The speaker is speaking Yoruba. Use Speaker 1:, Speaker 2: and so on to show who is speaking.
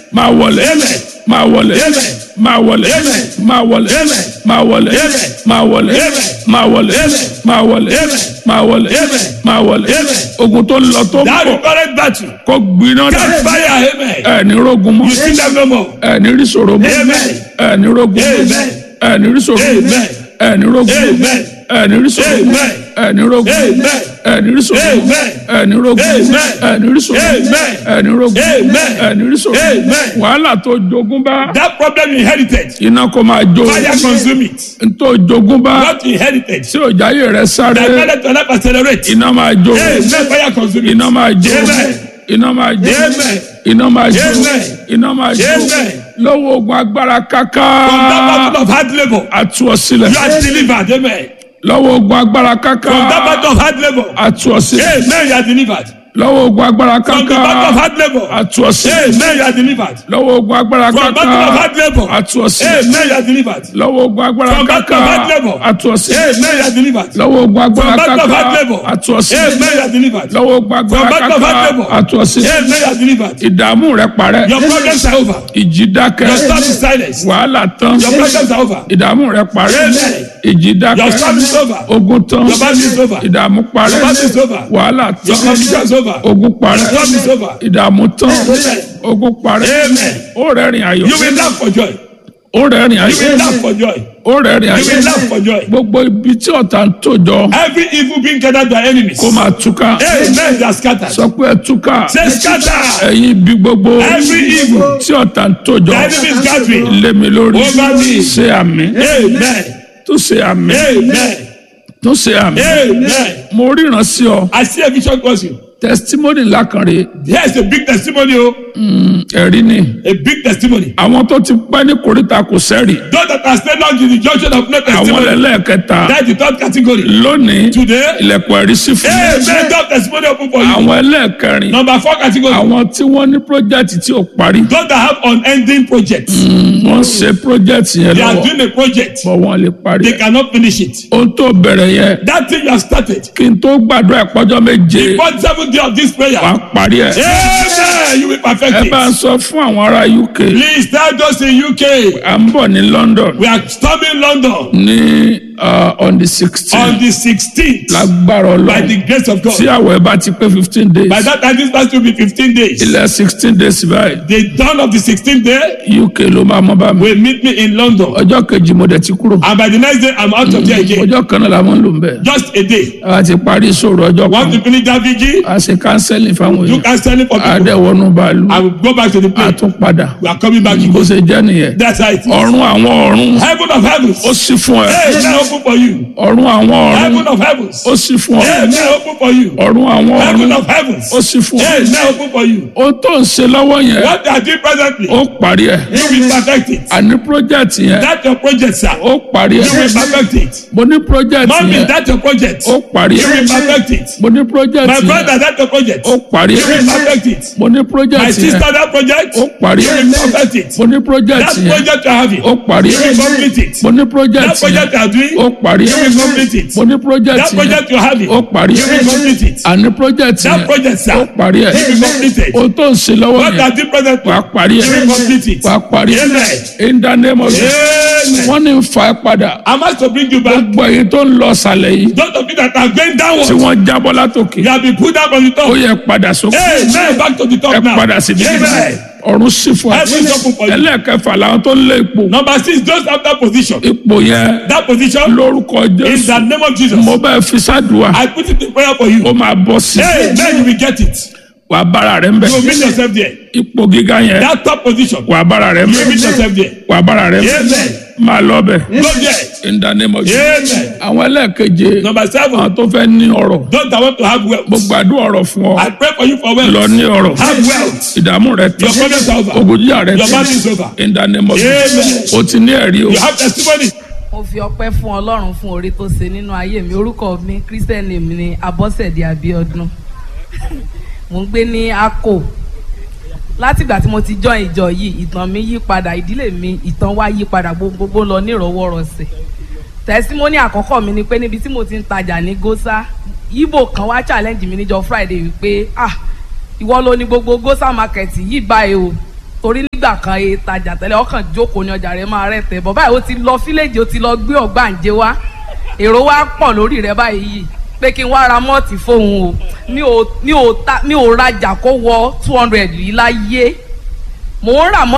Speaker 1: máa wọlé
Speaker 2: Amen.
Speaker 1: máa wọlé
Speaker 2: Amen.
Speaker 1: máa wọlé
Speaker 2: Amen.
Speaker 1: máa wọlé
Speaker 2: Amen.
Speaker 1: máa wọlé
Speaker 2: Amen.
Speaker 1: máa wọlé
Speaker 2: Amen.
Speaker 1: máa wọlé
Speaker 2: Amen.
Speaker 1: máa wọlé
Speaker 2: Amen.
Speaker 1: máa wọlé
Speaker 2: Amen.
Speaker 1: máa wọlé
Speaker 2: Amen.
Speaker 1: ogun tó ń lọ tó ń
Speaker 2: That
Speaker 1: bọ̀
Speaker 2: current battle.
Speaker 1: kó gbiná dà
Speaker 2: Catch fire. Amen.
Speaker 1: ẹ ní rogun mọ́
Speaker 2: You see them no more.
Speaker 1: ẹ ní rí ṣòro mọ́
Speaker 2: Amen.
Speaker 1: ẹ ní rogun mọ́
Speaker 2: Amen.
Speaker 1: ẹ ní rí ṣòro mọ́
Speaker 2: Amen.
Speaker 1: ẹ ní rogun mọ́
Speaker 2: Amen.
Speaker 1: ẹ ní rí ṣòro mọ́
Speaker 2: Amen.
Speaker 1: ẹ ní rogun mọ́
Speaker 2: Amen.
Speaker 1: ẹ ní rí ṣòro mọ́
Speaker 2: Amen.
Speaker 1: ẹ ní rogun mọ́
Speaker 2: Amen.
Speaker 1: ẹ ní rí ṣòro mọ́
Speaker 2: Amen.
Speaker 1: ẹ ní rogun mọ́
Speaker 2: Amen.
Speaker 1: ẹ ní rí ṣòro mọ́
Speaker 2: Amen.
Speaker 1: wàhálà tó jogún bá
Speaker 2: That problem you inherited.
Speaker 1: iná kó máa jó
Speaker 2: Fire consume it.
Speaker 1: ntó jogún bá
Speaker 2: What you inherited.
Speaker 1: tí òjáyé rẹ sáré
Speaker 2: That made to life accelerate.
Speaker 1: iná máa jó
Speaker 2: Amen. Fire consume it.
Speaker 1: iná máa jó
Speaker 2: Amen.
Speaker 1: iná máa jó
Speaker 2: Amen.
Speaker 1: iná máa jó
Speaker 2: Amen.
Speaker 1: iná máa jó
Speaker 2: Amen.
Speaker 1: lọ́wọ́ ogun agbára káká
Speaker 2: From that battle of hard labor.
Speaker 1: àtú ọ sílẹ̀
Speaker 2: You are delivered. Amen.
Speaker 1: lọ́wọ́ ogun agbára káká
Speaker 2: From that battle of hard labor.
Speaker 1: àtú ọ sílẹ̀
Speaker 2: Amen. You are delivered.
Speaker 1: lọ́wọ́ ogun agbára
Speaker 2: From the
Speaker 1: káká
Speaker 2: battle of hard labor.
Speaker 1: àtú ọ sílẹ̀
Speaker 2: Amen. You are delivered.
Speaker 1: lọ́wọ́ ogun agbára
Speaker 2: From
Speaker 1: káká
Speaker 2: battle of hard labor.
Speaker 1: àtú ọ sílẹ̀
Speaker 2: Amen. You are delivered.
Speaker 1: lọ́wọ́ ogun agbára
Speaker 2: From battle
Speaker 1: káká
Speaker 2: of hard labor.
Speaker 1: àtú ọ sílẹ̀
Speaker 2: Amen. You are delivered.
Speaker 1: lọ́wọ́ ogun agbára
Speaker 2: From battle of
Speaker 1: káká
Speaker 2: hard labor.
Speaker 1: àtú ọ sílẹ̀
Speaker 2: Amen. You are delivered.
Speaker 1: lọ́wọ́ ogun agbára
Speaker 2: From battle of hard
Speaker 1: káká
Speaker 2: labor.
Speaker 1: àtú ọ sílẹ̀
Speaker 2: Amen. You are delivered.
Speaker 1: ìdààmú rẹ parẹ́
Speaker 2: Your problems are over.
Speaker 1: ìjì dákẹ́
Speaker 2: Your storm is silenced.
Speaker 1: wàhálà tán
Speaker 2: Your problems are over.
Speaker 1: ìdààmú rẹ parẹ́
Speaker 2: Amen.
Speaker 1: ìjì
Speaker 2: Your
Speaker 1: dákẹ́
Speaker 2: storm is over.
Speaker 1: ogun tán
Speaker 2: Your battle is over.
Speaker 1: ìdààmú parẹ́
Speaker 2: Your battle is over.
Speaker 1: wàhálà
Speaker 2: Your
Speaker 1: tán
Speaker 2: confusion is over.
Speaker 1: ogun
Speaker 2: Your
Speaker 1: parẹ́
Speaker 2: storm is over.
Speaker 1: ìdààmú tán
Speaker 2: Amen.
Speaker 1: ogun parẹ́
Speaker 2: Amen.
Speaker 1: ó rẹ́rìn ayọ̀
Speaker 2: You will laugh for joy.
Speaker 1: ó rẹ́rìn
Speaker 2: You will
Speaker 1: ayọ̀
Speaker 2: laugh for joy.
Speaker 1: ó rẹ́rìn
Speaker 2: You will
Speaker 1: ayọ̀
Speaker 2: laugh for joy.
Speaker 1: gbogbo ibi tí ọ̀tá ń tòjọ
Speaker 2: Every evil being gathered by enemies.
Speaker 1: kó máa túká
Speaker 2: Amen. They are scattered.
Speaker 1: sọ pé ẹ túká
Speaker 2: Say scatter.
Speaker 1: ẹ̀yin ibi gbogbo
Speaker 2: Every evil.
Speaker 1: tí ọ̀tá ń tòjọ
Speaker 2: The enemy is gathering.
Speaker 1: lé mi lórí
Speaker 2: Over me.
Speaker 1: ṣe àmì
Speaker 2: Amen.
Speaker 1: tó ṣe àmì
Speaker 2: Amen.
Speaker 1: tó ṣe àmì
Speaker 2: Amen.
Speaker 1: mo ríran sí ọ
Speaker 2: I see a vision cause you.
Speaker 1: testimony lákànrè
Speaker 2: Here's a big testimony. Oh.
Speaker 1: ẹ̀rí ni
Speaker 2: A big testimony.
Speaker 1: àwọn tó ti pẹ́ ní koríta kò sẹ́rì
Speaker 2: Those that are staying on to the junction of no
Speaker 1: àwọn
Speaker 2: testimony.
Speaker 1: ẹlẹ́ẹ̀kẹta
Speaker 2: That's the third category.
Speaker 1: lónìí
Speaker 2: Today.
Speaker 1: ilẹ̀kùn ẹ̀rí sí fún mi.
Speaker 2: Amen. Third testimony open for you.
Speaker 1: àwọn ẹlẹ́ẹ̀kẹrin
Speaker 2: Number four category.
Speaker 1: àwọn tí wọ́n ní project tí ò parí
Speaker 2: Those that have unending projects.
Speaker 1: wọ́n ṣe project yẹn
Speaker 2: They are
Speaker 1: lọ́wọ́
Speaker 2: doing a project.
Speaker 1: bọ́ wọ́n lè parí
Speaker 2: They
Speaker 1: ẹ̀.
Speaker 2: cannot finish it.
Speaker 1: ohun tó bẹ̀rẹ̀ yẹn
Speaker 2: That thing you have started.
Speaker 1: kí n tó gbàdúrà ìpọ́jọ́ méje
Speaker 2: Before the seventh day of this prayer.
Speaker 1: wàá parí ẹ̀.
Speaker 2: Amen. You will perfect
Speaker 1: ẹ bá ń
Speaker 2: it.
Speaker 1: sọ fún àwọn ará UK
Speaker 2: Please tell those in UK.
Speaker 1: à ń bọ̀ ní London
Speaker 2: We are storming London
Speaker 1: ní uh, on the
Speaker 2: on
Speaker 1: sixteen
Speaker 2: the 16th.
Speaker 1: lágbára
Speaker 2: By
Speaker 1: Ọlọ́run
Speaker 2: the grace of
Speaker 1: tí
Speaker 2: God.
Speaker 1: àwẹ̀ bá ti pé fifteen days
Speaker 2: By that time, this past will be 15 days.
Speaker 1: ilẹ̀ sixteen days báyìí
Speaker 2: The dawn of the 16th day
Speaker 1: UK ló máa mọ́ bá mi
Speaker 2: will meet me in London.
Speaker 1: ọjọ́ kejì mo dẹ̀ ti kúrò
Speaker 2: And by the next day, I'm out of there again.
Speaker 1: ọjọ́ kan náà la máa ń lò ń bẹ̀
Speaker 2: Just a day.
Speaker 1: a ti parí ìṣòro ọjọ́
Speaker 2: Want
Speaker 1: kan
Speaker 2: to finish that vigil?
Speaker 1: a ṣe counseling fáwọn
Speaker 2: You
Speaker 1: èèyàn
Speaker 2: can stand it for people.
Speaker 1: àdẹ̀wọ̀nù bàálù
Speaker 2: I will go back to the
Speaker 1: a
Speaker 2: place.
Speaker 1: tún padà
Speaker 2: We are coming back
Speaker 1: bó
Speaker 2: again.
Speaker 1: ṣe jẹ́ nìyẹn
Speaker 2: That's how it is.
Speaker 1: ọ̀run àwọn ọ̀run
Speaker 2: Heaven of heavens.
Speaker 1: ó sì fún ẹ
Speaker 2: Hey, now open for you.
Speaker 1: ọ̀run àwọn ọ̀run
Speaker 2: Heaven of heavens.
Speaker 1: ó sì fún ọ
Speaker 2: Hey, now open for you.
Speaker 1: ọ̀run àwọn
Speaker 2: Heaven
Speaker 1: ọ̀run
Speaker 2: of heavens.
Speaker 1: ó sì fún ọ
Speaker 2: Hey, now open for you.
Speaker 1: ohun tó ń ṣe lọ́wọ́ yẹn
Speaker 2: What they are doing presently,
Speaker 1: ó parí ẹ̀
Speaker 2: you will perfect it.
Speaker 1: àní project yẹn
Speaker 2: That's your project, sir.
Speaker 1: ó parí
Speaker 2: You
Speaker 1: ẹ̀
Speaker 2: will perfect it.
Speaker 1: mo ní project
Speaker 2: Mommy,
Speaker 1: yẹn
Speaker 2: that's your project.
Speaker 1: ó parí
Speaker 2: You will
Speaker 1: ẹ̀
Speaker 2: perfect it.
Speaker 1: mo ní project
Speaker 2: My
Speaker 1: yẹn
Speaker 2: brother, that's your project.
Speaker 1: ó parí
Speaker 2: You will
Speaker 1: ẹ̀
Speaker 2: perfect it.
Speaker 1: mo ní
Speaker 2: My
Speaker 1: project yẹn
Speaker 2: sister, that project.
Speaker 1: ó parí
Speaker 2: You
Speaker 1: ẹ̀
Speaker 2: will perfect it.
Speaker 1: mo ní project
Speaker 2: That
Speaker 1: yẹn
Speaker 2: project you're having.
Speaker 1: ó parí
Speaker 2: You will
Speaker 1: ẹ̀
Speaker 2: complete it.
Speaker 1: mo ní
Speaker 2: That
Speaker 1: project yẹn
Speaker 2: project you are doing.
Speaker 1: ó parí
Speaker 2: You
Speaker 1: ẹ̀
Speaker 2: will complete it.
Speaker 1: mo ní project
Speaker 2: That
Speaker 1: yẹn
Speaker 2: project you're having.
Speaker 1: ó parí
Speaker 2: You will
Speaker 1: ẹ̀
Speaker 2: complete it.
Speaker 1: àní project
Speaker 2: That
Speaker 1: yẹn
Speaker 2: project,
Speaker 1: ó
Speaker 2: sir.
Speaker 1: parí ẹ̀
Speaker 2: You will complete it.
Speaker 1: ohun tó ń ṣe lọ́wọ́
Speaker 2: What
Speaker 1: yẹn
Speaker 2: are the present?
Speaker 1: wàá parí
Speaker 2: You
Speaker 1: ẹ̀
Speaker 2: will complete it.
Speaker 1: wàá parí ẹ̀
Speaker 2: Amen.
Speaker 1: in the name of Jesus
Speaker 2: Amen.
Speaker 1: wọ́n ní ń fa ẹ padà
Speaker 2: I'm asked to bring you back.
Speaker 1: gbogbo èyí tó ń lọ sàlẹ̀ yìí
Speaker 2: Those of you that are going
Speaker 1: tí
Speaker 2: downwards,
Speaker 1: wọ́n jábọ́ látòkè
Speaker 2: you have been put down from the
Speaker 1: ó
Speaker 2: top.
Speaker 1: yẹ padà sókè
Speaker 2: Amen. Back to the
Speaker 1: ẹ
Speaker 2: top now.
Speaker 1: padà sí ibi
Speaker 2: Amen.
Speaker 1: ọ̀run sì fún ẹ
Speaker 2: Heaven is open for you.
Speaker 1: ẹlẹ́ẹ̀kẹfà làwọn tó ń lé ipò
Speaker 2: Number six, those after position.
Speaker 1: ipò yẹn
Speaker 2: That position,
Speaker 1: lórúkọ
Speaker 2: in
Speaker 1: Jésù
Speaker 2: the name of Jesus,
Speaker 1: mo bẹ́ẹ̀ fi sádùá
Speaker 2: I put it in prayer for you.
Speaker 1: ó máa bọ́ sí
Speaker 2: Hey, man, you will get it.
Speaker 1: wàá bára rẹ̀ ń bẹ̀
Speaker 2: You will meet yourself there.
Speaker 1: ipò gíga yẹn
Speaker 2: That top position,
Speaker 1: wàá bára rẹ̀ ń
Speaker 2: you will
Speaker 1: bẹ̀
Speaker 2: meet yourself there.
Speaker 1: wàá bára rẹ̀ ń bẹ̀
Speaker 2: Amen.
Speaker 1: máa lọ bẹ̀
Speaker 2: Go there.
Speaker 1: in the name of Jesus
Speaker 2: Amen.
Speaker 1: àwọn ẹlẹ́ẹ̀keje
Speaker 2: Number seven,
Speaker 1: àwọn tó fẹ́ ní ọrọ̀
Speaker 2: those that want to have wealth.
Speaker 1: mo gbàdúrà ọrọ̀ fún ọ
Speaker 2: I pray for you for
Speaker 1: lọ
Speaker 2: wealth.
Speaker 1: ní ọrọ̀
Speaker 2: Have wealth.
Speaker 1: ìdààmú rẹ tán
Speaker 2: Your problems are over.
Speaker 1: ògùnjíyà rẹ
Speaker 2: Your
Speaker 1: tán
Speaker 2: battle is over.
Speaker 1: in the name of Jesus
Speaker 2: Amen.
Speaker 1: o ti ní ẹ̀rí o
Speaker 2: You have testimony.
Speaker 3: mo fi ọpẹ́ fún Ọlọ́run fún oore tó ṣe nínú ayé mi orúkọ mi christian name ni Abọ́sẹ̀dé Abíọ́dún mo ń gbé ní Akko látìgbà tí mo ti join ìjọ yìí ìtàn mi yí padà ìdílé mi ìtàn wa yí padà gbogbo lọ nírọ̀wọ́rọ̀sẹ̀ tẹsímọ́nì àkọ́kọ́ mi ni pé níbi tí mo ti ń tajà ní Gósà Ìgbò kan wá challenge mi níjọ́ Friday wípé ah ìwọ ló ní gbogbo Gósà market yìí báyìí o torí nígbà nígbà kan e tajà tẹ́lẹ̀ ọkàn jókòó ní ọjà rẹ̀ máa rẹ̀ tẹ̀ bọ̀ báyìí ó ti lọ fíléèjì ó ti lọ gbé ọ̀gbàǹjẹ wá èrò wa pọ̀ lórí rẹ̀ báyìí yìí pé kí n wá ra mọ́ọ̀tì fóun o mi ò mi ò ta mi ò rajà kó wọ two hundred yìí láyé mò ń rà mọ́